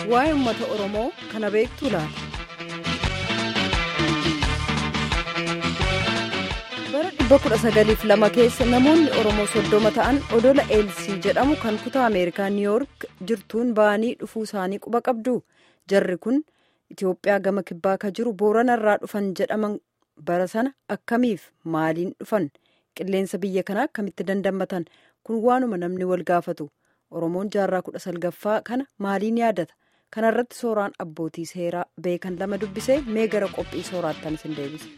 waa'ee uummata oromoo kana beektu laata. bara 1902 keessa namoonni oromoo soddoma ta'an odola eelsii jedhamu kan kutaa ameerikaa niiyoork jirtuun ba'anii dhufuu isaanii quba qabdu jarri kun itiyoophiyaa gama kibbaa ka jiru booranarraa dhufan jedhaman bara sana akkamiif maaliin dhufan qilleensa biyya kanaa akkamitti dandammatan kun waanuma namni wal gaafatu oromoon jaarraa kudha salgaffaa kana maaliin yaadata kanarratti sooraan abbootii seeraa beekan lama dubbisee mee gara qophii sooraattan isin deebise.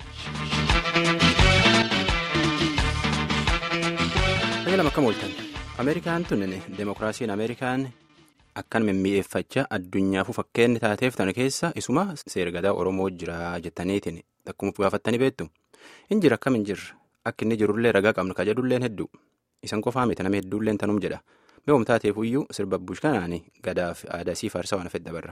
lama akkam ooltan ameerikaan tunin deemokiraasiin ameerikaan akkan mimmi'eeffachaa addunyaafuu fakkeenni taateef tana keessa isuma seergadaa oromoo jira jettaniitiin akkuma gaafattanii beektu hin jira akkam hin jirre akka inni jirullee ragaa qabnu ka jedhulleen hedduu isan qofaa miti nama hedduulleen tanum jedha mi'oom taateefuyyuu sirba bush kanaani gadaaf aadaasii faarsaa waan fedha barra.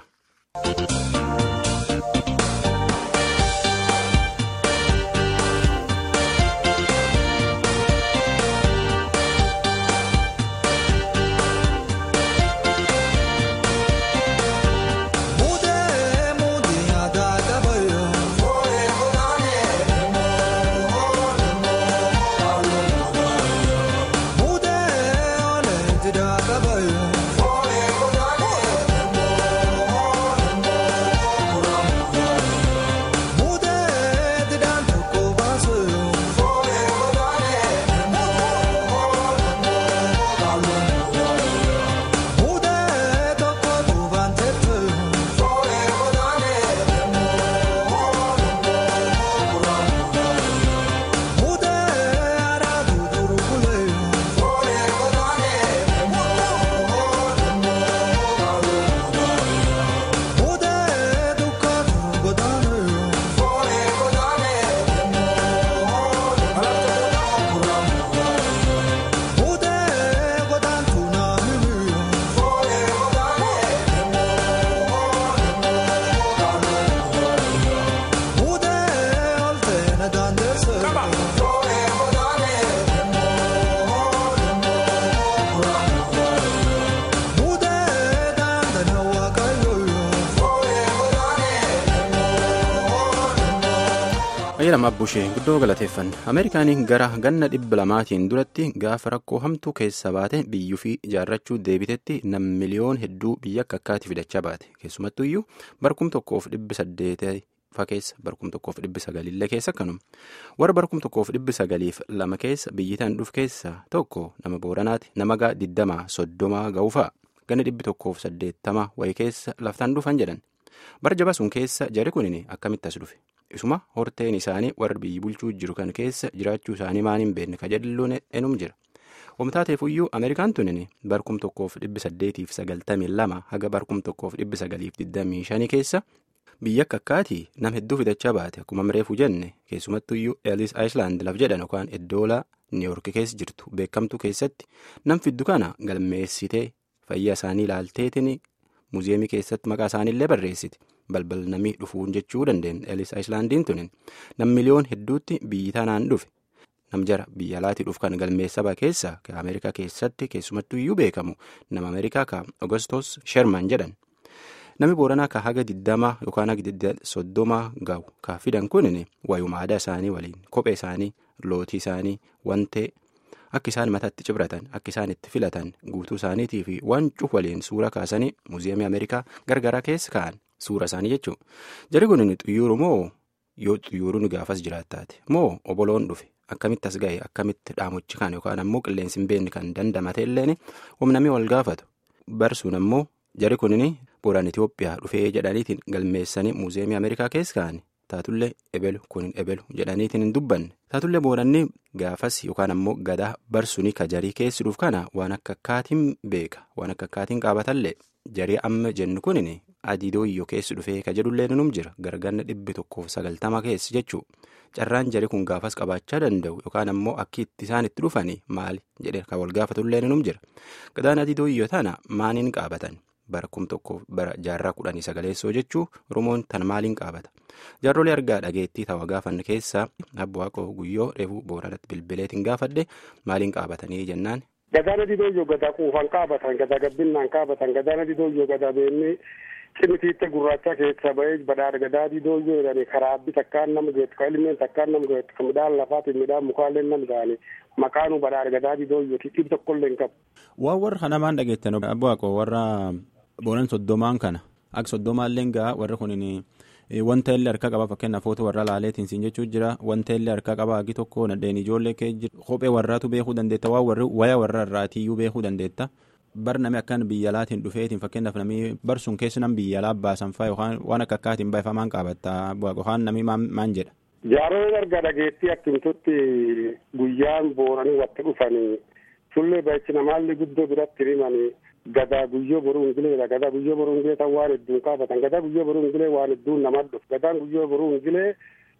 lama abbushee guddoo galateeffanna ameerikaaniin gara ganna dhibba lamaatiin duratti gaafa rakkoo hamtuu keessa baate biyyuu fi ijaarrachuu deebitetti nam miliyoon hedduu biyya akka akkaatti fidachaa baate keessumattu iyyuu barkum tokkoof dhibbi saddeetii fa keessa barkum tokkoof dhibbi sagalillee keessa akkanuma warra barkum tokkoof dhibbi sagaliif lama keessa biyyitaan dhuf keessa tokko nama booranaati nama gaa digdamaa soddomaa ga'uufaa ganna dhibbi tokkoof saddeettama wayii keessa laftaan dhufan jedhan barjaba sun keessa jari kunin akkamitti as dhufe. isuma horteen isaanii warra biyyi bulchuu jiru kan keessa jiraachuu isaanii maaliin beekne ka jedhalluun enum jira wamtaateefuyyuu ameerikaan tunin barkum tokkoof dhibbi saddeetiif sagaltamii lama haga barkum tokkoof dhibbi sagaliif digdamii shanii keessa biyya akka akkaatii nam hedduu fidachaa baate akkuma mireefuu jenne keessumattuyyuu eelis aayislaand laf jedhan yookaan iddoola niiyoorki keessa jirtu beekamtuu keessatti nam fiddu kana galmeessitee fayyaa isaanii ilaalteetiin muuziyeemii keessatti maqaa isaaniillee barreessiti. balbal namii dhufuun jechuu dandeenya eelis aayislaandiin tunin nam miliyoon hedduutti biyyi tanaan dhufe nam jara biyya alaatii dhufu kan galmeessaba keessa ka ameerikaa keessatti keessumattuu iyyuu beekamu nama ameerikaa ka ogostos sherman jedhan nami booranaa ka haga digdamaa yookaan haga soddomaa ga'u ka fidan kunin waayuma aadaa isaanii waliin kophee isaanii lootii isaanii wantee akka isaan mataatti cibratan akka isaan itti filatan guutuu isaaniitii fi wancuu waliin suura kaasanii muuziyeemii ameerikaa gargaraa keessa ka'an. Suura isaanii jechuun jari kun xiyyaara moo yoo xiyyaarri gaafas jiraattaate moo oboloon dhufe akkamitti as ga'e akkamitti dhaamochi kan yookaan ammoo qilleensi hin beekne kan dandamate illeen humnamii wal gaafatu barsuun ammoo jari kun booraan Itoophiyaa dhufee jedhaniitiin galmeessanii muuziyeemii Ameerikaa keessa kaa'ani taatullee ebelu kun ebelu jedhaniitiin hin dubbanne taatullee booranni gaafas yookaan ammoo gadaa barsuun ka jarii keessi dhuuf kana waan akka akkaatiin beeka waan akka akkaatiin qaabatallee jarii amma jennu kunin. adii dooyyoo keessi dhufee ka jedhullee num jira garganna dhibbi tokkoof sagaltama keessi jechuu carraan jari kun gaafas qabaachaa danda'u yookaan ammoo akki itti isaan itti dhufanii maali jedhee kan wal gaafatullee num jira gadaan adii dooyyoo tana maaliin qaabatan bara kum tokkoof bara jaarraa kudhanii sagaleessoo jechuu oromoon tan maaliin qaabata jaarrolee argaa dhageettii tawa gaafanne keessaa abbo waaqoo guyyoo reefuu booranatti bilbileetiin gaafadhe maaliin qaabatanii jennaan. Gadaan adii dooyyoo gadaa quufan qaabatan gadaa gabbinaan qaabatan gadaan adii dooyyoo gadaa beennee cimitiitte gurraacha keessa ba'ee badhaadha gadaadii dooyyoo jedhani karaa abbi takkaan nama geettu ka ilmeen takkaan nama geettu ka midhaan lafaatiin midhaan mukaallee nam ga'ani maqaanuu badhaadha gadaadii dooyyooti dhib tokkollee hin qabu. Waan warra kanamaan dhageettan abbo Waaqoo warra boonan soddomaan kana akka soddomaallee gaa warri kunin wanta illee harka qaba fakkeenyaaf footoo warra laaleetiin siin jechuu jira wanta illee harka qaba hagi tokko nadheen ijoollee kee jira kophee warraatu beekuu dandeetta waan warri waya warra irraatiyyuu beekuu dandeetta. bar nami akkan biyya alaatiin dhufeetiin fakkeenyaaf nami bar sun keessa nam biyya alaa baasan faa yookaan waan akka akkaatiin baafamaan qabatta yookaan nami maan jedha. Jaaroo erga dhageettii akkimtutti guyyaan booranii watti dhufanii sullee ba'ichi namaallee guddoo biratti himanii gadaa guyyoo boruu hingileedha gadaa guyyoo boruu hingilee tan waan hedduun qaabatan gadaa guyyoo boruu hingilee waan hedduun nama dhuf gadaan guyyoo boruu hingilee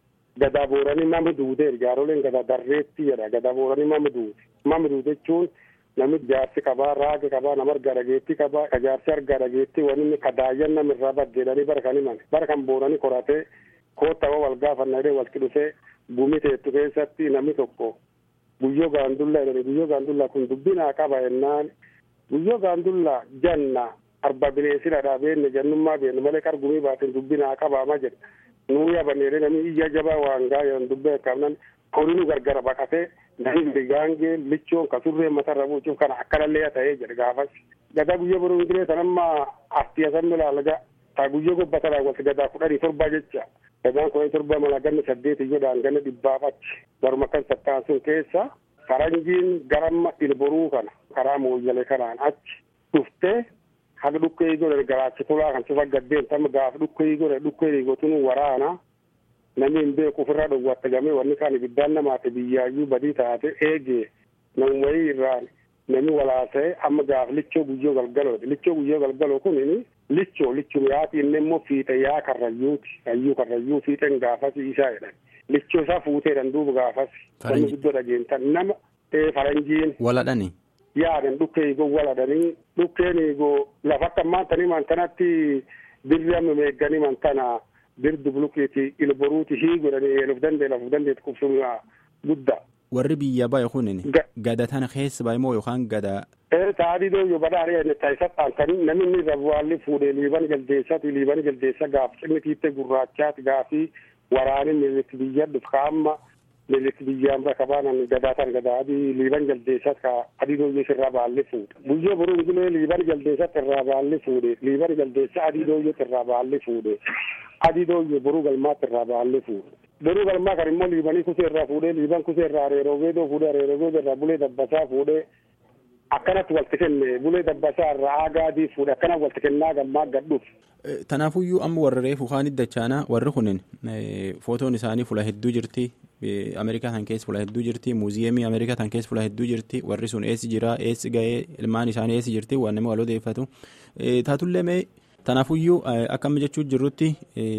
gadaa booranii mama duudeer jaaroleen gadaa darreetti jedha gadaa booranii mama duude mama duude jechuun namni jaarsi qabaa raaga qabaa nama argaa dhageettii qabaa ka jaarsi argaa dhageettii wanni kadaayyan namirraa baddeedhanii bara kan himan bara kan booranii koratee koottawa wal gaafannadee walitti dhufee gumi teettu keessatti namni tokko guyyoo gaandullaa jedhani guyyoo gaandullaa kun dubbinaa qaba jennaan guyyoo gaandullaa janna arba bineesiradha beenne jannummaa beenne malee qar gumii baatin dubbinaa qabaama jedha nuu yabanneedhe namni iyya jabaa waan gaa jedhan dubbee qabnan koninu gargara baqatee namni gaangee lichoon kasurree matarra buucuuf kana akkanallee ta'ee jedhe gaafas gadaa guyyoo boruu hingilee sanamma artiya sammi laalaga taa guyyoo gobbatadha walti gadaa kudhanii torba jecha gadaan kudhanii torba mala ganna saddeet iyyoodhaan ganna dhibbaaf achi baruma kan sattaan sun keessa faranjiin garamma ilboruu kana karaa mooyyalee kanaan achi dhuftee haga dhukkee godhe garaachi tolaa kan cufa gaddeen tamma gaafa dhukkee godhe dhukkee godhatuun waraana namni hin beeku ofirraa dhowwatte gamee wanni kaan ibiddaan namaate biyyaayyuu badii taate eegee namummayii irraan namni walaasa'e amma gaaf lichoo guyyoo galgalooti lichoo guyyoo galgaloo kunin lichoo lichuma yaati inni immoo fiixe yaa karrayyuuti kayyuu karrayyuu fiixen gaafas isaa jedhan lichoo isaa fuuteedhan duuba gaafas namni guddoo dhageentan nama faranjiin waladhani yaadan dhukkee igoo waladhanii dhukkeen igoo lafa akka maantanii mantanatti birri amma meegganii mantana birdu bulukeeti ilboruuti hii godhanii eeluuf dandee lafuuf dandeet qubsuma guddaa. warri biyya bahe kunin gada tana keessa bahe moo yookaan gada. Taadii dooyyoo badhaadhee inni taayisa dhaantanii namni inni rabwaalli fuudhee liiban jaldeessaati liiban jaldeessa gaaf cimni tiittee gurraachaati gaafii waraani milik biyya dhuf kaamma milik biyyaan bakka baanan gadaa tan gadaa adii liiban jaldeessat ka adii dooyyoo sirraa baalli fuudhe guyyoo boruu gilee liiban jaldeessat irraa baalli fuudhe liiban jaldeessa adii dooyyoo irraa baalli fuudhe adii dooyyoo boruu galmaatti irraa baalli fuudhe. Boruu galmaa kan immoo liibanii kusee irraa fuudhee liiban kusee irraa areeroo geedoo fuudhee areeroo geedoo irraa bulee dabbasaa fuudhee akkanatti walitti kenne bulee dabbasaa irraa aagaadii fuudhee akkana walitti kennaa gammaa gadhuuf. Tanaafuyyuu amma warra reefu kaan dachaana warri kunin footoon isaanii fula hedduu jirti Ameerikaa tan keessa fula hedduu jirti muuziyeemii Ameerikaa tan keessa fula hedduu jirti warri sun eessi jira eessi ga'ee ilmaan isaanii eessi jirti waan nama wal odeeffatu taatullee mee. Tanaafuyyuu akka amma jechuu jirrutti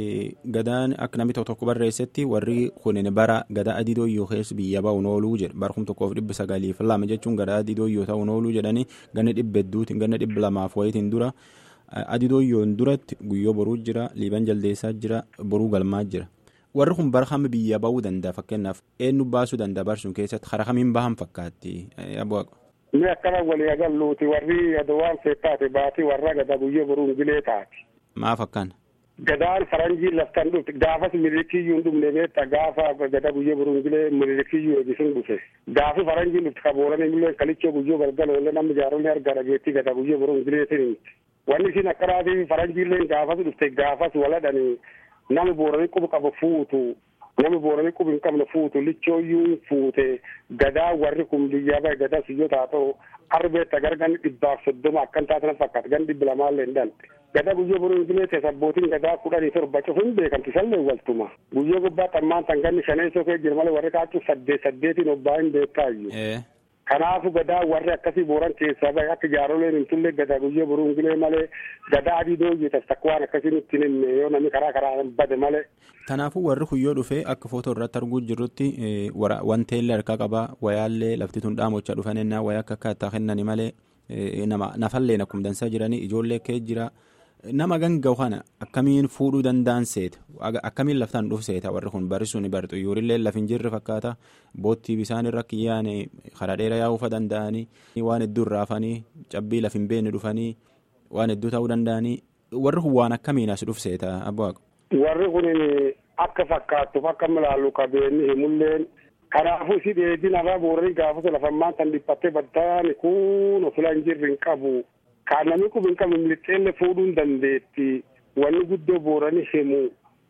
gadaan akka namni tokko tokko barreessetti warri kunin bara gadaa adii dooyyoo keessa biyya ba'uun ooluu jedha bara kuma tokkoof dhibba sagaliif lama jechuun gadaa adii dooyyoo ta'uun ooluu jedhanii ganna dhibba hedduutiin ganna dhibba lamaaf wayitiin dura adii dooyyoon duratti guyyoo boruu jira liiban jaldeessaa jira boruu galmaa jira warri kun bara kami biyya ba'uu danda'a fakkeenyaaf eenyu baasuu danda'a barsuun keessatti karaa kamiin bahan fakkaatti abbu'aa. Inni akkana walii agalluuti warri adawaan seettaate baatii warra gadaa guyyoo boruun gilee taati. Maaf akkana. Gadaan faranjii laftan dhufte gaafas milikiyyuu hin dhumne beekta gaafa gadaa guyyoo boruun gilee milikiyyuu eegisuun dhufe. Gaafi faranjiin dhufte kabooran illee kalichoo guyyoo galgaloo illee namni jaarollee argaa dhageettii gadaa guyyoo boruun gileetiin. Wanni isin akkanaati faranjiillee gaafas dhufte gaafas waladhanii nama booranii quba qabu fuutu namni booranii qubi hin qabne fuutu lichooyyuu fuute gadaa warri kun biyyaa bahe gadaa siyyoo taa ta'u arbeetta gara ganni dhibbaaf soddoma akkan taatana fakkaata ganni dhibba lamaallee hin dhalte gadaa guyyoo boruu ingileete sabbootiin gadaa kudhanii torba cufu hin beekamti sallee waltuma guyyoo gubbaa xammaan tan ganni shaneessoo kee jira malee warri kaachuu saddeet saddeetiin obbaa hin beekaayyuu. Kanaafu gadaa warri akkasii booran keessaa bahe akka jaaroleen hin tulle gadaa guyyoo boruu ingilee malee gadaa adii dooyyee tas takka waan akkasii nutti hin himne yoo namni karaa karaa bade malee. Kanaafuu warri kuyyoo dhufee akka footoo irratti arguu jirrutti wanteellee harkaa qabaa wayaallee lafti tun dhaamochaa dhufan ennaa wayaa akka akkaataa kennani malee nama nafalleen akkuma dansaa jiranii ijoollee kee jira nama ganga'u kana akkamiin fuudhuu danda'an seeta akkamiin laftaan dhufu seeta warri kun barisuun barxu yuurillee lafin jirre fakkaata boottii bisaan irra kiyyaane karaa dheeraa yaa'uufa danda'anii waan hedduu irraafanii cabbii lafin beekne dhufanii waan hedduu ta'uu danda'anii warri kun waan akkamiin as dhufseeta abbo Waaqo. Warri kun akka fakkaattuuf akka ilaallu qabeenyi himulleen kanaafuu si dheedin irraa booranii gaafasa lafammaan tan dhiphattee baddaani kun ofila hin jirre hin qabu. Kan namni kun hin qabu milixxeelle fuudhuu hin dandeetti. Wanni guddoo booranii himu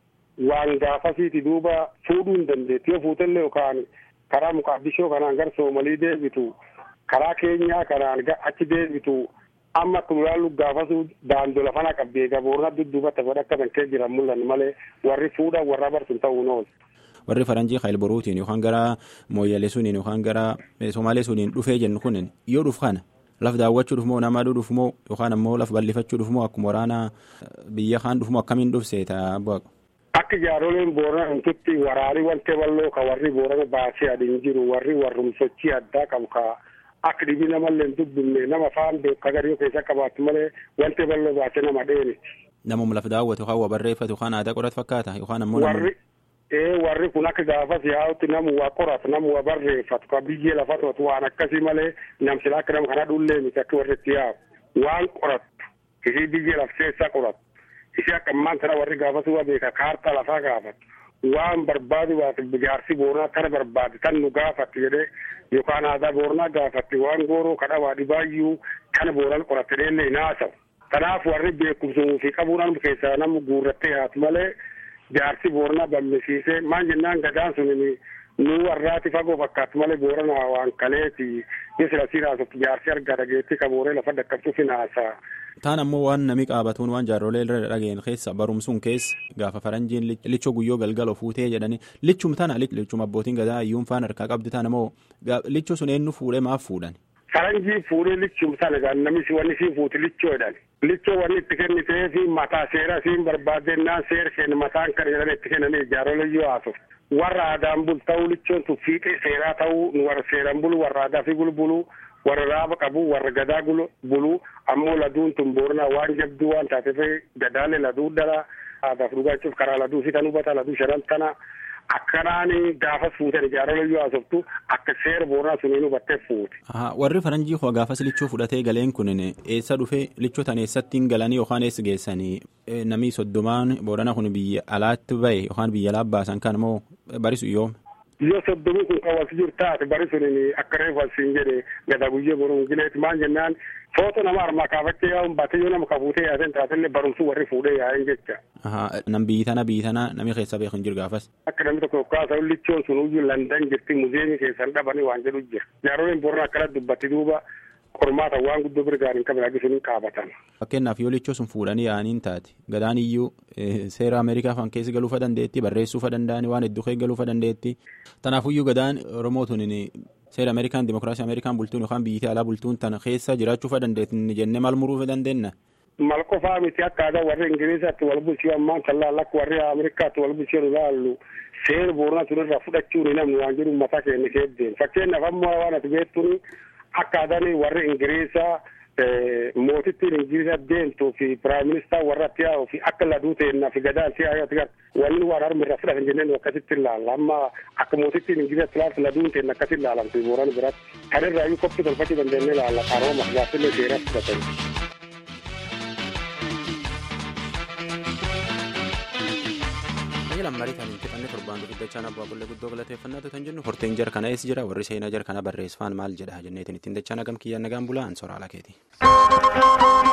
waan gaafasiiti duuba fuudhuu hin dandeetti. Yoo fuutellee yookaan karaa muqaddishoo kanaan gara Soomalii deebitu karaa keenyaa kanaan achi deebitu amma akka ilaallu gaafasuu daandoo lafana qabdee gaboorna dudduubatti godha akka bankee jiran mul'anne malee warri fuudhan warra barsun ta'uu noonu. warri faranjii kaayil boruutiin yookaan gara mooyyalee suniin yookaan gara somaalee suniin dhufee jennu kun yoo dhuf kana laf daawwachuudhuuf moo nama dhuuf moo yookaan ammoo laf bal'ifachuudhuuf moo akkuma waraana biyya kaan dhuuf moo akkamiin dhufseeta abbo Akka jaaroleen boorana hintutti waraanii wante balloo ka warri boorana baasee adiin jiru warri warrumsochii addaa qabu ka akka dhibii namallee hin dubbinne nama faan beekaa garii keessa qabaatu malee wante balloo baasee nama dheeniti. Namuma laf daawwatu yookaan waa barreeffatu yookaan aadaa qoratu fakkaata yookaan ammoo warri ee warri kun akka gaafas yaa'utti namu waa qoratu namu waa barreeffatu ka biyyee lafa to'atu waan akkasii malee namsila akka nama kana dhullee miti akka warri itti yaa'u waan qorattu isii biyyee laf keessaa qoratu isii akka ammaan sana warri gaafas waa beeka kaartaa lafaa gaafatu waan barbaadu waati jaarsi boornaa kana barbaade tan nu gaafatti jedhee yookaan aadaa boornaa gaafatti waan gooroo kadha waa dhibaayyuu kana booran qoratte dheellee hin haasawu. Kanaaf warri beekumsuu fi qabuudhaan keessaa nama guurrattee haatu malee jaarsi boornaa bammisiisee maal jennaan gadaan sun nu warraati fagoo fakkaatu malee boorana waan kaleeti yoo sila siin haasoftu jaarsi argaa dhageetti kabooree lafa dhaqqabsuuf hin haasaa. Taan ammoo waan nami qaabatuun waan jaarrolee irra dhageen keessa barumsuun keessa gaafa faranjiin lichoo guyyoo galgalo fuutee jedhanii lichum tana lichum abbootiin gadaa iyyuun faan harkaa qabdi tana moo lichoo sun eenyu fuudhee maaf fuudhan. Faranjii fuudhee lichum sana gaan namni wanni siin fuuti lichoo jedhan. Lichoo wanni itti kennitee fi mataa seera siin barbaadennaan seera kenna mataan kan jedhan itti kennanii jaarrolee yoo haasoftu. Warra aadaan bul ta'uu lichoon tun fiixee seeraa ta'uu warra seeran bulu warra aadaa fi bulbulu warra raaba qabu warra gadaa bulu ammoo laduun tun boornaa waan jabduu waan taateef gadaalee laduu dhala aadaaf dhugaachuuf karaa laduu fi kan hubata laduu shanan tana akkanaan gaafas fuutan jaarrolee yoo haasoftu akka seera boornaa suniin hubattee fuute. Warri faranjii koo gaafas lichoo fudhatee galeen kun eessa dhufee lichoo tan eessattiin galanii yookaan eessa geessanii namni soddomaan boorana kun biyya alaatti bahe yookaan biyya alaa baasan kan moo barisu yoome. yoo soddomii kun qawwasi jiru taate bari sunin akka reefu asiin jedhe gada guyyee boruun gileeti maal jennaan footoo nama armaa kaafachee yaa'uun baatee yoo nama kafuutee yaasen taatellee barumsuu warri fuudhee yaa'een jecha. Nam biyyi tana biyyi tana namni keessa beeku hin jiru gaafas. Akka namni tokko kaasa lichoon sun uyyuu Landan jirti muzeemii keessan dhabanii waan jedhu jira. Jaaroleen boorana akkana dubbatti duuba qormaata waan guddoo birgaan hin qabne agisuun hin qaabatan. Fakkeenyaaf yoo lichoo sun fuudhanii yaa'aniin taate gadaan iyyuu seera Ameerikaa fan keessa galuufa dandeetti barreessuufa danda'anii waan hedduu keessa galuufa dandeetti. Tanaafuyyuu gadaan Oromootuun seera Ameerikaan Dimookiraasii Ameerikaan bultuun yookaan biyyi alaa bultuun tana keessa jiraachuufa dandeetti jennee maal muruufa dandeenya. Mal qofaa miti akka aadaa warri Ingiliizaatti wal bulchuu ammaan tallaal akka warri Ameerikaatti wal bulchuu ilaallu seera boorana turerraa fudhachuun namni waan jedhu mataa keenya keeddeen fakkeenyaaf ammoo waan ati beektuun akka aadaan warri Ingiliizaa mootittiin Ingiliizaa deemtuu fi piraayim ministaa warra itti yaa'uu fi akka laduu ta'ennaa fi gadaan si yaa'uu ati wanni waan harmi irraa fudhatan jenneen akkasitti ilaalla amma akka mootittiin Ingiliizaa ilaaltu laduun ta'enna akkasitti ilaalamtu booran biratti kan irraa iyyuu koppii tolfachuu dandeenye ilaalla qarooma gaaffilee seeraa fudhatanii. lammarii kan hin fixanne torbaan dubbidachaan abbaa qollee guddoo galateeffannaa kan jennu horteen jar kana eessa jira warri seenaa jar kana barreessaan maal jedha jenneetiin ittiin dachaan agam kiyyaan nagaan bulaa an soraala keeti.